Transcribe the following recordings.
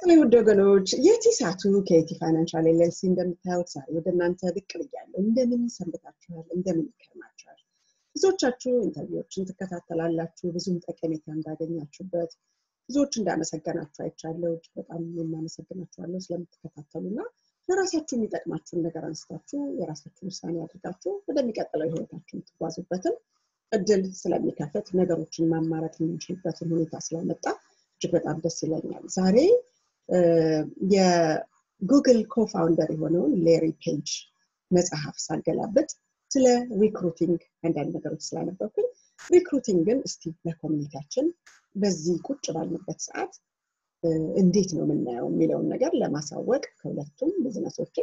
ጤና ውድ ወገኖች የቲሳቱ ከቲ ፋይናንሻል ኤልኤልሲ እንደምታዩት ዛሬ ወደ እናንተ ብቅ ብያለሁ። እንደምን ሰንብታችኋል? እንደምን ይከርማችኋል? ብዙዎቻችሁ ኢንተርቪዎችን ትከታተላላችሁ፣ ብዙም ጠቀሜታ እንዳገኛችሁበት፣ ብዙዎች እንዳመሰገናችሁ አይቻለሁ። እጅግ በጣም የማመሰግናችኋለሁ ስለምትከታተሉ እና ለራሳችሁ የሚጠቅማችሁን ነገር አንስታችሁ የራሳችሁን ውሳኔ አድርጋችሁ ወደሚቀጥለው ህይወታችሁ የምትጓዙበትን እድል ስለሚከፍት ነገሮችን ማማረጥ የምንችልበትን ሁኔታ ስለመጣ እጅግ በጣም ደስ ይለኛል። ዛሬ የጉግል ኮፋውንደር የሆነውን ሌሪ ፔጅ መጽሐፍ ሳገላብጥ ስለ ሪክሩቲንግ አንዳንድ ነገሮች ስላነበብኩኝ ሪክሩቲንግን እስቲ ለኮሚኒቲያችን በዚህ ቁጭ ባልንበት ሰዓት እንዴት ነው የምናየው የሚለውን ነገር ለማሳወቅ ከሁለቱም ቢዝነሶች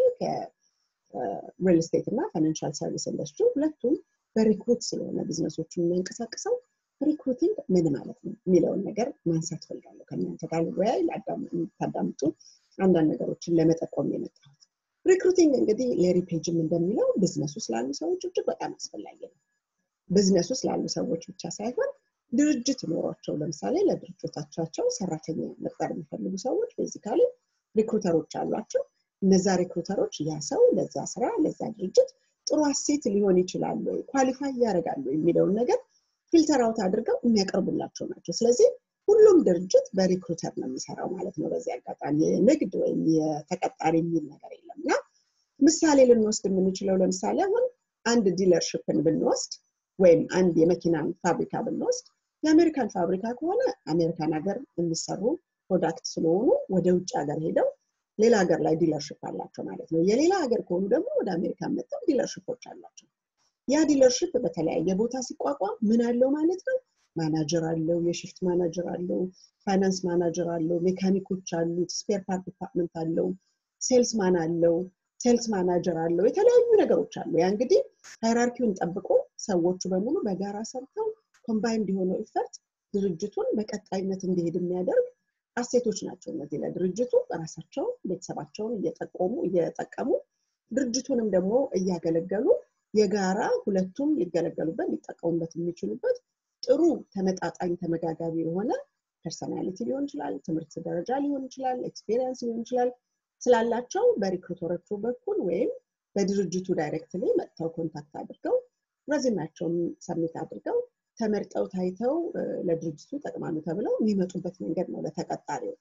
ከሪል ስቴት እና ፋይናንሻል ሰርቪስ ኢንዱስትሪ ሁለቱም በሪክሩት ስለሆነ ቢዝነሶቹን የሚያንቀሳቅሰው ሪክሩቲንግ ምን ማለት ነው የሚለውን ነገር ማንሳት ፈልጋለሁ። ከእናንተ ጋር ልወያይ ታዳምጡ አንዳንድ ነገሮችን ለመጠቆም የመጣሁት። ሪክሩቲንግ እንግዲህ ሌሪ ፔጅም እንደሚለው ቢዝነሱ ስላሉ ሰዎች እጅግ በጣም አስፈላጊ ነው። ቢዝነሱ ስላሉ ሰዎች ብቻ ሳይሆን ድርጅት ኖሯቸው ለምሳሌ ለድርጅቶቻቸው ሰራተኛ መቅጠር የሚፈልጉ ሰዎች ቤዚካሊ ሪክሩተሮች አሏቸው። እነዛ ሪክሩተሮች ያ ሰው ለዛ ስራ ለዛ ድርጅት ጥሩ አሴት ሊሆን ይችላሉ ወይ ኳሊፋይ ያደርጋሉ የሚለውን ነገር ፊልተር አውት አድርገው የሚያቀርቡላቸው ናቸው። ስለዚህ ሁሉም ድርጅት በሪክሩተር ነው የሚሰራው ማለት ነው። በዚህ አጋጣሚ የንግድ ወይም የተቀጣሪ የሚል ነገር የለም እና ምሳሌ ልንወስድ የምንችለው ለምሳሌ አሁን አንድ ዲለርሽፕን ብንወስድ ወይም አንድ የመኪናን ፋብሪካ ብንወስድ የአሜሪካን ፋብሪካ ከሆነ አሜሪካን ሀገር የሚሰሩ ፕሮዳክት ስለሆኑ ወደ ውጭ ሀገር ሄደው ሌላ ሀገር ላይ ዲለርሽፕ አላቸው ማለት ነው። የሌላ ሀገር ከሆኑ ደግሞ ወደ አሜሪካን መጥተው ዲለርሽፖች አላቸው። ያ ዲለርሽፕ በተለያየ ቦታ ሲቋቋም ምን አለው ማለት ነው? ማናጀር አለው፣ የሽፍት ማናጀር አለው፣ ፋይናንስ ማናጀር አለው፣ ሜካኒኮች አሉት፣ ስፔር ፓርት ዲፓርትመንት አለው፣ ሴልስ ማን አለው፣ ሴልስ ማናጀር አለው፣ የተለያዩ ነገሮች አሉ። ያ እንግዲህ ሃይራርኪውን ጠብቆ ሰዎቹ በሙሉ በጋራ ሰርተው ኮምባይንድ የሆነው ኢፈርት ድርጅቱን በቀጣይነት እንዲሄድ የሚያደርግ አሴቶች ናቸው። እነዚህ ለድርጅቱ ራሳቸው ቤተሰባቸውን እየጠቆሙ እየጠቀሙ ድርጅቱንም ደግሞ እያገለገሉ የጋራ ሁለቱም ሊገለገሉበት ሊጠቀሙበት የሚችሉበት ጥሩ ተመጣጣኝ ተመጋጋቢ የሆነ ፐርሰናሊቲ ሊሆን ይችላል፣ ትምህርት ደረጃ ሊሆን ይችላል፣ ኤክስፔሪየንስ ሊሆን ይችላል ስላላቸው በሪክሩተሮቹ በኩል ወይም በድርጅቱ ዳይሬክትሊ መጥተው ኮንታክት አድርገው ረዚማቸውን ሰሚት አድርገው ተመርጠው ታይተው ለድርጅቱ ይጠቅማሉ ተብለው የሚመጡበት መንገድ ነው ለተቀጣሪዎች።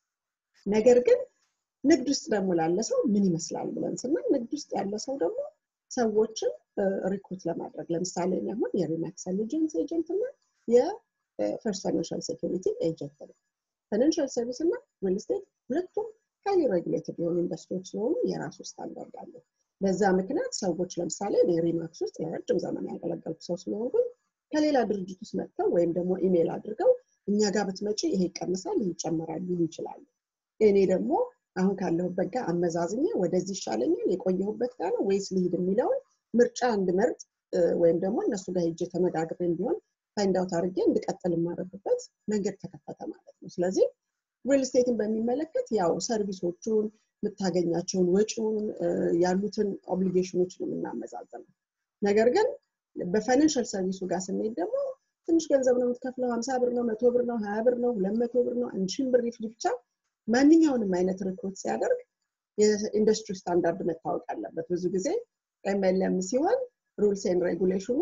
ነገር ግን ንግድ ውስጥ ደግሞ ላለ ሰው ምን ይመስላል ብለን ስናል ንግድ ውስጥ ያለ ሰው ደግሞ ሰዎችን ሪክሩት ለማድረግ ለምሳሌ አሁን የሪማክስ ኢንቴሊጀንስ ኤጀንት እና የፈርስት ፋይናንሻል ሴኩሪቲ ኤጀንት ነው። ፋይናንሻል ሰርቪስ እና ሪል ስቴት ሁለቱም ሃይሊ ሬጉሌትድ የሆኑ ኢንዱስትሪዎች ስለሆኑ የራሱ ስታንዳርድ አለው። በዛ ምክንያት ሰዎች ለምሳሌ ሪማክስ ውስጥ ለረጅም ዘመን ያገለገልኩ ሰው ስለሆንኩኝ ከሌላ ድርጅት ውስጥ መጥተው ወይም ደግሞ ኢሜይል አድርገው እኛ ጋር ብትመጪ ይሄ ይቀንሳል፣ ይህ ይጨመራል ሊሉ ይችላሉ። እኔ ደግሞ አሁን ካለሁበት ጋር አመዛዝኜ ወደዚህ ይሻለኛል የቆየሁበት ጋር ነው ወይስ ልሂድ የሚለውን ምርጫ እንድመርጥ ወይም ደግሞ እነሱ ጋር ሄጄ ተመጋግሬ እንዲሆን ፋይንድ አውት አድርጌ እንድቀጥል የማደርግበት መንገድ ተከፈተ ማለት ነው። ስለዚህ ሪል ስቴትን በሚመለከት ያው ሰርቪሶቹን የምታገኛቸውን ወጪውን ያሉትን ኦብሊጌሽኖች ነው የምናመዛዘነው። ነገር ግን በፋይናንሻል ሰርቪሱ ጋር ስንሄድ ደግሞ ትንሽ ገንዘብ ነው የምትከፍለው፣ ሀምሳ ብር ነው፣ መቶ ብር ነው፣ ሀያ ብር ነው፣ ሁለት መቶ ብር ነው፣ አንድ ሺህ ብር ይፍጅ ብቻ ማንኛውንም አይነት ሪክሩት ሲያደርግ የኢንዱስትሪ ስታንዳርድ መታወቅ አለበት። ብዙ ጊዜ ኤምኤልኤም ሲሆን ሩልስ ኤንድ ሬጉሌሽኑ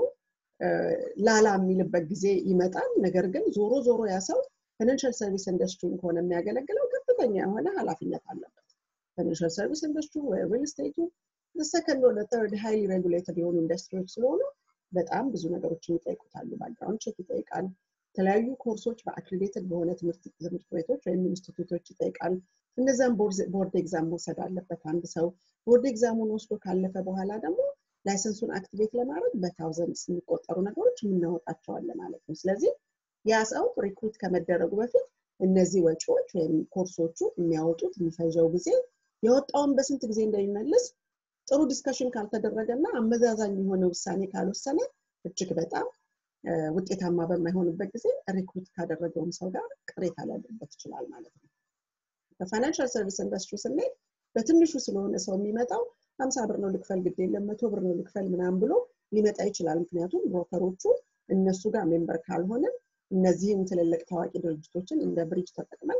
ላላ የሚልበት ጊዜ ይመጣል። ነገር ግን ዞሮ ዞሮ ያ ሰው ፋይናንሻል ሰርቪስ ኢንዱስትሪን ከሆነ የሚያገለግለው ከፍተኛ የሆነ ኃላፊነት አለበት። ፋይናንሻል ሰርቪስ ኢንዱስትሪ ወይ ሪል ስቴቱ ሰከንድ ወደ ተርድ ሃይሊ ሬጉሌትድ የሆኑ ኢንዱስትሪዎች ስለሆኑ በጣም ብዙ ነገሮችን ይጠይቁታሉ። ባክግራውንድ ቼክ ይጠይቃል። የተለያዩ ኮርሶች በአክሬዲትድ በሆነ ትምህርት ቤቶች ወይም ኢንስቲትዩቶች ይጠይቃል። እነዛም ቦርድ ኤግዛም መውሰድ አለበት አንድ ሰው። ቦርድ ኤግዛሙን ወስዶ ካለፈ በኋላ ደግሞ ላይሰንሱን አክቲቬት ለማድረግ በታውዘንድስ የሚቆጠሩ ነገሮች የምናወጣቸዋለን ማለት ነው። ስለዚህ ያ ሰው ሪክሩት ከመደረጉ በፊት እነዚህ ወጪዎች ወይም ኮርሶቹ የሚያወጡት የሚፈጀው ጊዜ የወጣውን በስንት ጊዜ እንደሚመልስ ጥሩ ዲስከሽን ካልተደረገ እና አመዛዛኝ የሆነ ውሳኔ ካልወሰነ እጅግ በጣም ውጤታማ በማይሆንበት ጊዜ ሪክሩት ካደረገውም ሰው ጋር ቅሬታ ሊያደርበት ይችላል ማለት ነው። በፋይናንሻል ሰርቪስ ኢንዱስትሪ ስንሄድ በትንሹ ስለሆነ ሰው የሚመጣው ሀምሳ ብር ነው ልክፈል፣ ግድ የለም መቶ ብር ነው ልክፈል ምናምን ብሎ ሊመጣ ይችላል። ምክንያቱም ብሮከሮቹ እነሱ ጋር ሜምበር ካልሆነ እነዚህን ትልልቅ ታዋቂ ድርጅቶችን እንደ ብሪጅ ተጠቅመን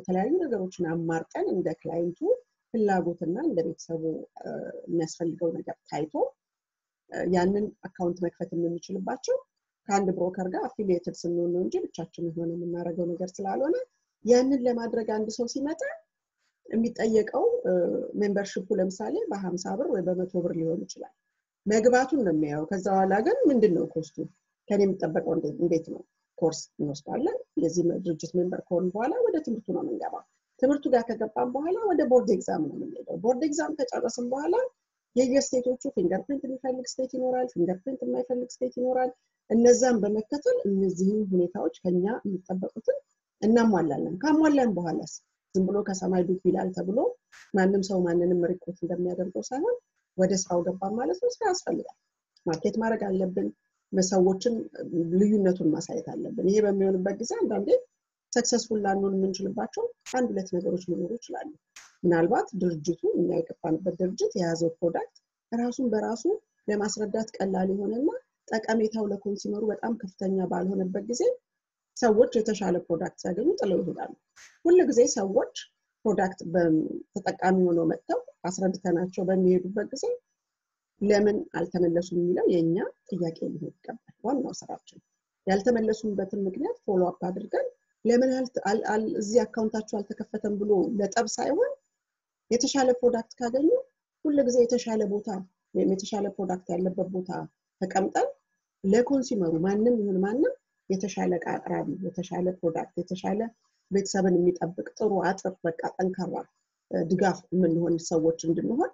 የተለያዩ ነገሮችን አማርጠን እንደ ክላይንቱ ፍላጎትና እንደ ቤተሰቡ የሚያስፈልገው ነገር ታይቶ ያንን አካውንት መክፈት የምንችልባቸው ከአንድ ብሮከር ጋር አፊሊየትድ ስንሆን ነው እንጂ ብቻችን ሆነ የምናደርገው ነገር ስላልሆነ ያንን ለማድረግ አንድ ሰው ሲመጣ የሚጠየቀው ሜምበርሽፑ ለምሳሌ በሀምሳ ብር ወይ በመቶ ብር ሊሆን ይችላል። መግባቱን ነው የሚያየው። ከዛ በኋላ ግን ምንድን ነው ኮስቱ ከኔ የሚጠበቀው እንዴት ነው? ኮርስ እንወስዳለን። የዚህ ድርጅት ሜምበር ከሆን በኋላ ወደ ትምህርቱ ነው የምንገባው። ትምህርቱ ጋር ከገባን በኋላ ወደ ቦርድ ኤግዛም ነው የምንሄደው። ቦርድ ኤግዛም ከጨረስን በኋላ የየስቴቶቹ ፊንገርፕሪንት የሚፈልግ ስቴት ይኖራል፣ ፊንገርፕሪንት የማይፈልግ ስቴት ይኖራል። እነዛን በመከተል እነዚህም ሁኔታዎች ከኛ የሚጠበቁትን እናሟላለን። ካሟላን በኋላስ ዝም ብሎ ከሰማይ ዱብ ይላል ተብሎ ማንም ሰው ማንንም ሪክሩት እንደሚያደርገው ሳይሆን ወደ ስራው ገባን ማለት ነው። ስራ ያስፈልጋል። ማርኬት ማድረግ አለብን። ሰዎችን ልዩነቱን ማሳየት አለብን። ይሄ በሚሆንበት ጊዜ አንዳንዴ ሰክሰስፉል ላንሆን የምንችልባቸው አንድ ሁለት ነገሮች ሊኖሩ ይችላሉ። ምናልባት ድርጅቱ እኛ የገባንበት ድርጅት የያዘው ፕሮዳክት ራሱን በራሱ ለማስረዳት ቀላል የሆነና ጠቀሜታው ለኮንሱመሩ በጣም ከፍተኛ ባልሆነበት ጊዜ ሰዎች የተሻለ ፕሮዳክት ሲያገኙ ጥለው ይሄዳሉ። ሁል ጊዜ ሰዎች ፕሮዳክት ተጠቃሚ ሆነው መጥተው አስረድተናቸው በሚሄዱበት ጊዜ ለምን አልተመለሱም የሚለው የእኛ ጥያቄ ሊሆን ይገባል። ዋናው ስራችን ያልተመለሱበትን ምክንያት ፎሎ አፕ አድርገን ለምን እዚህ አካውንታቸው አልተከፈተም ብሎ ለጠብ ሳይሆን የተሻለ ፕሮዳክት ካገኙ ሁል ጊዜ የተሻለ ቦታ ወይም የተሻለ ፕሮዳክት ያለበት ቦታ ተቀምጠን ለኮንሱመሩ ማንም ይሁን ማንም የተሻለ እቃ አቅራቢ፣ የተሻለ ፕሮዳክት፣ የተሻለ ቤተሰብን የሚጠብቅ ጥሩ አጥር፣ በቃ ጠንካራ ድጋፍ የምንሆን ሰዎች እንድንሆን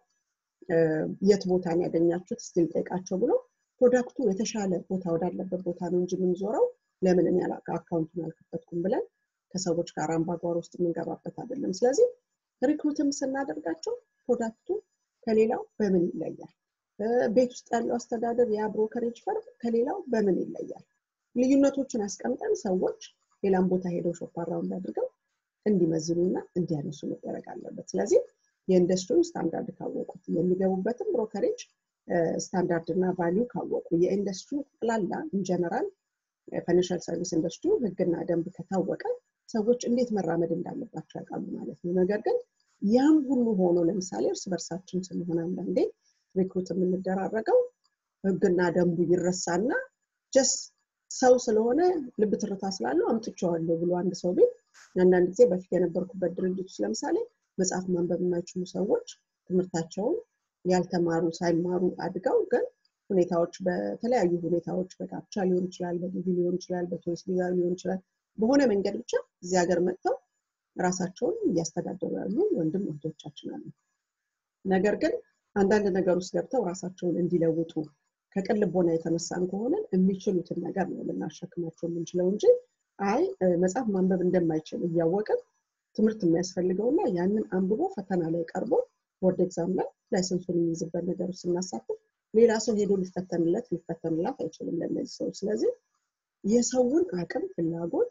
የት ቦታ ነው ያገኛችሁት ስቲል ጠይቃቸው ብሎ ፕሮዳክቱ የተሻለ ቦታ ወዳለበት ቦታ ነው እንጂ የምንዞረው ለምን እኔ አካውንቱን አልከፈትኩም ብለን ከሰዎች ጋር አምባጓሮ ውስጥ የምንገባበት አይደለም። ስለዚህ ሪክሩትም ስናደርጋቸው ፕሮዳክቱ ከሌላው በምን ይለያል? ቤት ውስጥ ያለው አስተዳደር ያ ብሮከሬጅ ፈርም ከሌላው በምን ይለያል? ልዩነቶችን አስቀምጠን ሰዎች ሌላም ቦታ ሄደው ሾፕ አራውንድ አድርገው እንዲመዝኑና እንዲያነሱ መደረግ አለበት። ስለዚህ የኢንዱስትሪው ስታንዳርድ ካወቁት የሚገቡበትም ብሮከሬጅ ስታንዳርድ እና ቫሊዩ ካወቁ የኢንዱስትሪው ጠቅላላ ኢንጀነራል ፋይናንሻል ሰርቪስ ኢንዱስትሪ ህግና ደንብ ከታወቀ ሰዎች እንዴት መራመድ እንዳለባቸው ያውቃሉ ማለት ነው። ነገር ግን ያም ሁሉ ሆኖ ለምሳሌ እርስ በርሳችን ስንሆን አንዳንዴ ሪክሩት የምንደራረገው ህግና ደንቡ ይረሳና ጀስ ሰው ስለሆነ ልብ ትርታ ስላለው አምጥቼዋለሁ ብሎ አንድ ሰው ቤት አንዳንድ ጊዜ በፊት የነበርኩበት ድርጅት ውስጥ ለምሳሌ መጽሐፍ ማንበብ የማይችሉ ሰዎች ትምህርታቸውን ያልተማሩ ሳይማሩ አድገው ግን ሁኔታዎች በተለያዩ ሁኔታዎች በጋብቻ ሊሆን ይችላል፣ በዲቪ ሊሆን ይችላል፣ በቶሪስት ቪዛ ሊሆን ይችላል። በሆነ መንገድ ብቻ እዚህ ሀገር መጥተው ራሳቸውን እያስተዳደሩ ያሉ ወንድም እህቶቻችን አሉ። ነገር ግን አንዳንድ ነገር ውስጥ ገብተው ራሳቸውን እንዲለውጡ ከቅን ልቦና የተነሳን ከሆነን የሚችሉትን ነገር ነው ልናሸክማቸው የምንችለው እንጂ አይ መጽሐፍ ማንበብ እንደማይችል እያወቅን ትምህርት የሚያስፈልገውና ያንን አንብቦ ፈተና ላይ ቀርቦ ቦርድ ኤግዛም ላይ ላይሰንሱን የሚይዝበት ነገር ውስጥ ስናሳትፍ ሌላ ሰው ሄዶ ሊፈተንለት ሊፈተንላት አይችልም ለእነዚህ ሰዎች። ስለዚህ የሰውን አቅም፣ ፍላጎት፣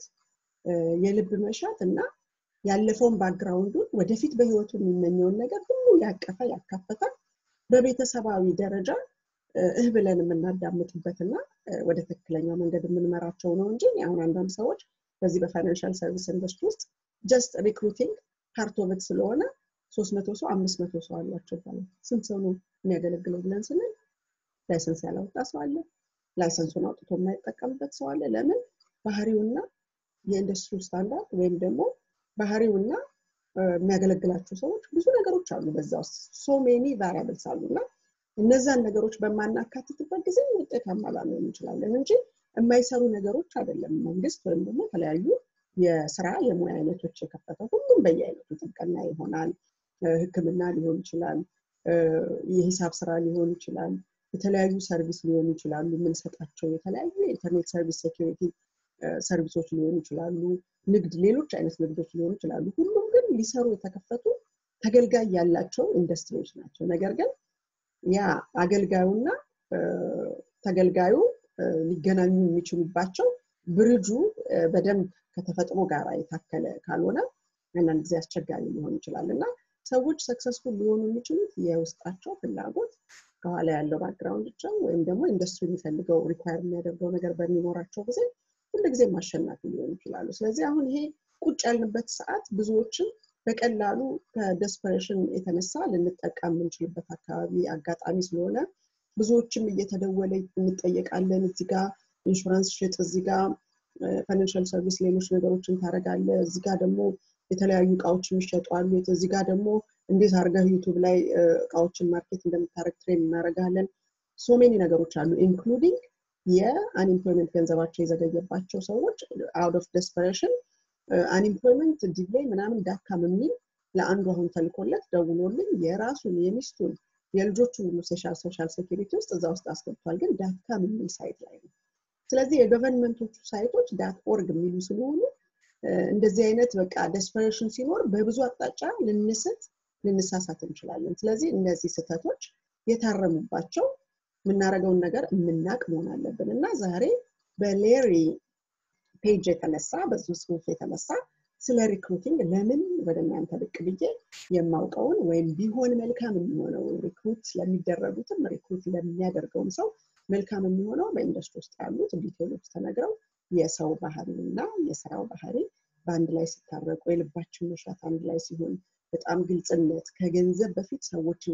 የልብ መሻት እና ያለፈውን ባክግራውንዱን ወደፊት በህይወቱ የሚመኘውን ነገር ሁሉ ያቀፈ ያካፈተ በቤተሰባዊ ደረጃ እህ ብለን የምናዳምጥበትና ወደ ትክክለኛው መንገድ የምንመራቸው ነው እንጂ አሁን አንዳንድ ሰዎች በዚህ በፋይናንሻል ሰርቪስ ኢንዱስትሪ ውስጥ ጀስት ሪክሩቲንግ ፓርቶበት ስለሆነ ሶስት መቶ ሰው አምስት መቶ ሰው አላቸው ይባላል። ስንት ሰው ነው የሚያገለግለው ብለን ስንል ላይሰንስ ያላወጣ ሰው አለ። ላይሰንሱን አውጥቶ የማይጠቀምበት ሰው አለ። ለምን? ባህሪውና የኢንዱስትሪ ስታንዳርድ ወይም ደግሞ ባህሪውና የሚያገለግላቸው ሰዎች ብዙ ነገሮች አሉ በዛ ውስጥ ሶ ሜኒ ቫሪያብልስ አሉ እና እነዛን ነገሮች በማናካትትበት ጊዜ ውጤታማ ላንሆን እንችላለን እንጂ የማይሰሩ ነገሮች አይደለም። መንግስት ወይም ደግሞ የተለያዩ የስራ የሙያ አይነቶች የከፈተው ሁሉም በየአይነቱ ጥብቅና ይሆናል፣ ሕክምና ሊሆን ይችላል፣ የሂሳብ ስራ ሊሆን ይችላል፣ የተለያዩ ሰርቪስ ሊሆኑ ይችላሉ። የምንሰጣቸው የተለያዩ የኢንተርኔት ሰርቪስ ሴኪሪቲ ሰርቪሶች ሊሆኑ ይችላሉ፣ ንግድ፣ ሌሎች አይነት ንግዶች ሊሆኑ ይችላሉ። ሁሉም ግን ሊሰሩ የተከፈቱ ተገልጋይ ያላቸው ኢንዱስትሪዎች ናቸው። ነገር ግን ያ አገልጋዩና ተገልጋዩ ሊገናኙ የሚችሉባቸው ብርጁ በደንብ ከተፈጥሮ ጋር የታከለ ካልሆነ አንዳንድ ጊዜ አስቸጋሪ ሊሆን ይችላል እና ሰዎች ሰክሰስፉል ሊሆኑ የሚችሉት የውስጣቸው ፍላጎት ከኋላ ያለው ባክግራውንዳቸው ወይም ደግሞ ኢንዱስትሪ የሚፈልገው ሪኳየር የሚያደርገው ነገር በሚኖራቸው ጊዜ ሁሉ ጊዜም አሸናፊ ሊሆኑ ይችላሉ። ስለዚህ አሁን ይሄ ቁጭ ያልንበት ሰዓት ብዙዎችን በቀላሉ ከደስፐሬሽን የተነሳ ልንጠቃ የምንችልበት አካባቢ አጋጣሚ ስለሆነ ብዙዎችም እየተደወለ እንጠየቃለን። እዚህ ጋር ኢንሹራንስ ሽጥ፣ እዚህ ጋር ፋይናንሻል ሰርቪስ ሌሎች ነገሮችን ታደርጋለ፣ እዚህ ጋር ደግሞ የተለያዩ እቃዎች የሚሸጡ አሉ፣ እዚህ ጋር ደግሞ እንዴት አድርገህ ዩቱብ ላይ እቃዎችን ማርኬት እንደምታደርግ ትሬን እናደርጋለን። ሶ ሜኒ ነገሮች አሉ ኢንክሉዲንግ የአንኢምፕሎይመንት ገንዘባቸው የዘገየባቸው ሰዎች አውት ኦፍ ደስፐሬሽን አንኢምፕሎይመንት ዲሌይ ምናምን ዳካም የሚል ለአንዱ አሁን ተልኮለት ደውሎልኝ የራሱን የሚስቱን የልጆቹን ሁሉ ሶሻል ሶሻል ሴኪሪቲ ውስጥ እዛ ውስጥ አስገብቷል። ግን ዳትካም የሚል ሳይት ላይ ነው። ስለዚህ የገቨርንመንቶቹ ሳይቶች ዳት ኦርግ የሚሉ ስለሆኑ እንደዚህ አይነት በቃ ደስፐሬሽን ሲኖር በብዙ አቅጣጫ ልንስት ልንሳሳት እንችላለን። ስለዚህ እነዚህ ስህተቶች የታረሙባቸው የምናደርገውን ነገር የምናቅ መሆን አለብን እና ዛሬ በሌሪ ፔጅ የተነሳ በዙ ጽሁፍ የተነሳ ስለ ሪክሩቲንግ ለምን ወደ እናንተ ብቅ ብዬ የማውቀውን ወይም ቢሆን መልካም የሚሆነው ሪክሩት ለሚደረጉትም ሪክሩት ለሚያደርገውም ሰው መልካም የሚሆነው በኢንዱስትሪ ውስጥ ያሉት ዲቴሎች ተነግረው የሰው ባህሪ እና የስራው ባህሪ በአንድ ላይ ሲታረቁ የልባችን መሻት አንድ ላይ ሲሆን በጣም ግልጽነት ከገንዘብ በፊት ሰዎችን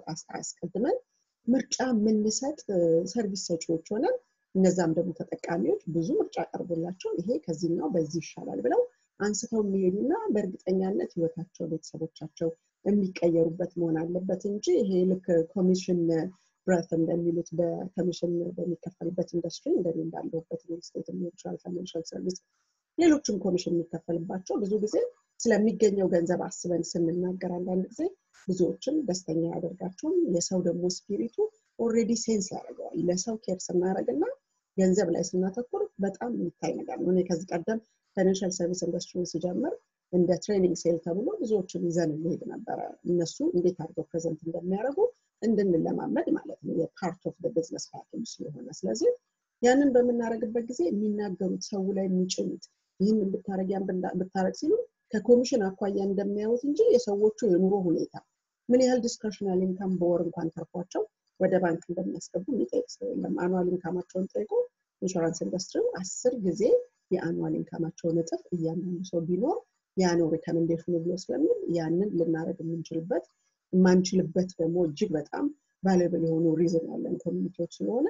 አስቀድመን ምርጫ የምንሰጥ ሰርቪስ ሰጪዎች ሆነን እነዛም ደግሞ ተጠቃሚዎች ብዙ ምርጫ ቀርቦላቸው ይሄ ከዚህኛው በዚህ ይሻላል ብለው አንስተው የሚሄዱና በእርግጠኛነት ህይወታቸው ቤተሰቦቻቸው የሚቀየሩበት መሆን አለበት እንጂ ይሄ ልክ ኮሚሽን ብረት እንደሚሉት በኮሚሽን በሚከፈልበት ኢንዱስትሪ እንደኔ እንዳለሁበት ሪል ስቴት ሊሆን ይችላል ፋይናንሻል ሰርቪስ ሌሎችም ኮሚሽን የሚከፈልባቸው ብዙ ጊዜ ስለሚገኘው ገንዘብ አስበን ስንናገር አንዳንድ ጊዜ ብዙዎችን ደስተኛ ያደርጋቸውም የሰው ደግሞ ስፒሪቱ ኦልሬዲ ሴንስ ያደርገዋል ለሰው ኬር ስናደርግና ገንዘብ ላይ ስናተኩር በጣም የሚታይ ነገር ነው እኔ ከዚህ ቀደም ፋይናንሻል ሰርቪስ ኢንዱስትሪ ሲጀምር እንደ ትሬኒንግ ሴል ተብሎ ብዙዎችን ይዘን እንሄድ ነበረ እነሱ እንዴት አድርገው ፕሬዘንት እንደሚያደርጉ እንድንለማመድ ማለት ነው የፓርት ኦፍ ቢዝነስ ፓኬጅ ስለሆነ ስለዚህ ያንን በምናደርግበት ጊዜ የሚናገሩት ሰው ላይ የሚጭኑት ይህን ብታረግ ያን ብታረግ ሲሉ ከኮሚሽን አኳያ እንደሚያዩት እንጂ የሰዎቹ የኑሮ ሁኔታ ምን ያህል ዲስክሬሽናል ኢንካም በወር እንኳን ተርፏቸው ወደ ባንክ እንደሚያስገቡ የሚጠይቅ ሰው የለም አኑዋል ኢንካማቸውን ጠይቆ ኢንሹራንስ ኢንዱስትሪው አስር ጊዜ የአኑዋል ኢንካማቸውን እጥፍ እያንዳንዱ ሰው ቢኖር ያ ነው ሪከመንዴሽኑ ብሎ ስለሚል ያንን ልናደረግ የምንችልበት የማንችልበት ደግሞ እጅግ በጣም ቫሉብል የሆኑ ሪዝን ያለን ኮሚኒቲዎች ስለሆነ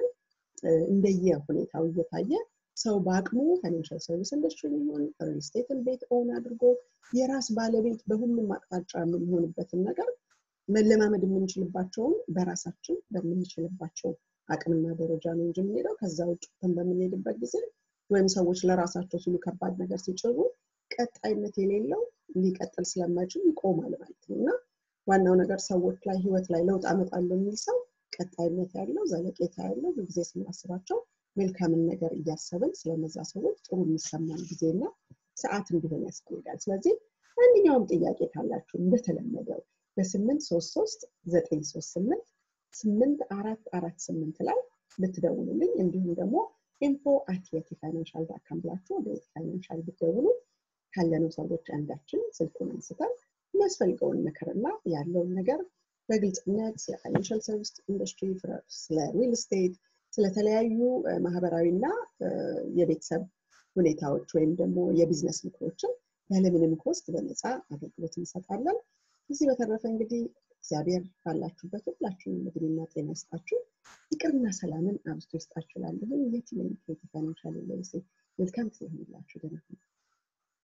እንደየ ሁኔታው እየታየ ሰው በአቅሙ ፋይናንሻል ሰርቪስ ኢንዱስትሪ ሊሆን ሪል ስቴትን ቤት ኦን አድርጎ የራስ ባለቤት በሁሉም አቅጣጫ የምንሆንበትን ነገር መለማመድ የምንችልባቸውን በራሳችን በምንችልባቸው አቅምና ደረጃ ነው እንጂ የምንሄደው ከዛ ውጭ በምንሄድበት ጊዜ ወይም ሰዎች ለራሳቸው ሲሉ ከባድ ነገር ሲጭሩ ቀጣይነት የሌለው ሊቀጥል ስለማይችል ይቆማል ማለት ነው እና ዋናው ነገር ሰዎች ላይ ህይወት ላይ ለውጥ አመጣለሁ የሚል ሰው ቀጣይነት ያለው ዘለቄታ ያለው ጊዜ ስናስባቸው መልካምን ነገር እያሰብን ስለነዛ ሰዎች ጥሩ የሚሰማን ጊዜና ሰዓት እንዲሆን ያስፈልጋል ስለዚህ ማንኛውም ጥያቄ ካላችሁ እንደተለመደው በስምንት ሶስት ሶስት ዘጠኝ ሶስት ስምንት ስምንት አራት አራት ስምንት ላይ ልትደውሉልኝ እንዲሁም ደግሞ ኢንፎ አት የቲ ፋይናንሻል ዳካም ብላችሁ ወደ የቲ ፋይናንሻል ብትደውሉ ካለነው ሰዎች አንዳችን ስልኩን አንስተን የሚያስፈልገውን ምክርና ያለውን ነገር በግልጽነት ስለ ፋይናንሻል ሰርቪስ ኢንዱስትሪ ስለ ሪል ስቴት ስለተለያዩ ማህበራዊና የቤተሰብ ሁኔታዎች ወይም ደግሞ የቢዝነስ ምክሮችን ያለምንም ኮስት በነፃ አገልግሎት እንሰጣለን እዚህ በተረፈ እንግዲህ እግዚአብሔር ባላችሁበት ሁላችሁንም እድሜና ጤና ይስጣችሁ ፍቅርና ሰላምን አብዝቶ ይስጣችሁ ላለሁኝ የት ፋይናንሻል መልካም ጊዜ ይሆንላችሁ ደህና